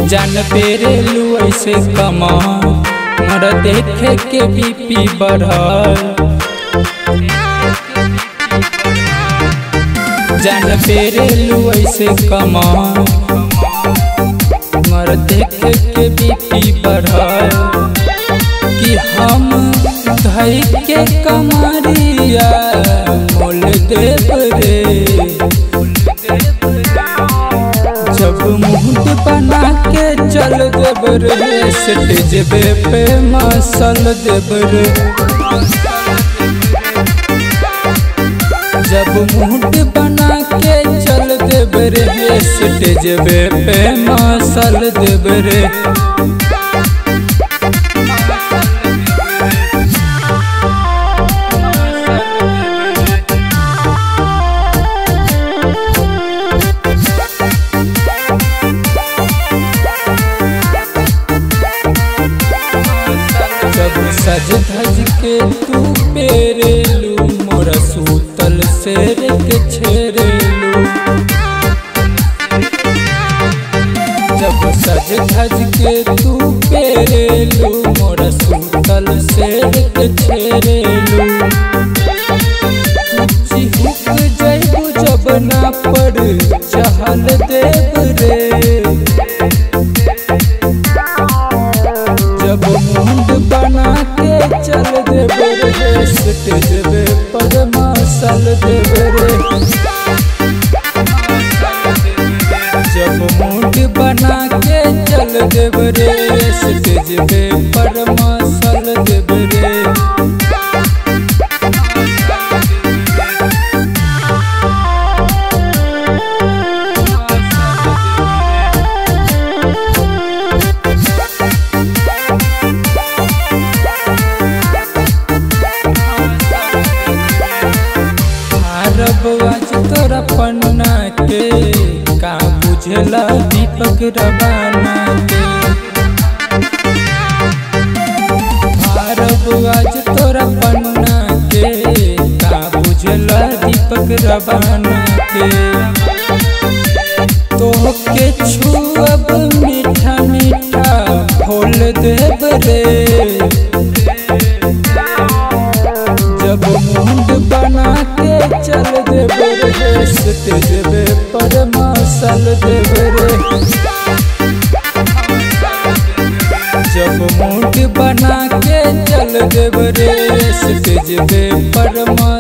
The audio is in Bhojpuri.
जान पेरे लू ऐसे कमा मर देखे के बीपी बढ़ल जान पेरे लू ऐसे कमा मर देखे के बीपी बढ़ल कि हम धई के कमरिया मोल देव रे जब मुहूर्त बना के चल देव रे स्टेज पे मसल देव रे जब मुहूर्त बना के चल देव रे स्टेज पे मसल देव रे जब सज धज के तू पेरेलू मोर सूतल शेर के छेरेलू जब सज धज के तू पेरेलू मोर सूतल शेर के छेरेलू चिहुक जैबू जब ना पर चहल देव रे जब मुंड बना के चल देवे रे स्टेज पे पर मसल देवे रे जब मुंड बना के चल देवे रे स्टेज पे पर मसल देवे रे अरब आज तोरा पन्ना के का बुझला दीपक रवाना के अरब आज तोरा पन्ना के का बुझला दीपक रवाना के तोहके छुअब मीठा मीठा खोल देव रे जब मुंड बना के चल देवे रे स्टेज पे पर मसल देवे रे जब मुंड बना के चल देवे रे स्टेज पे पर मसल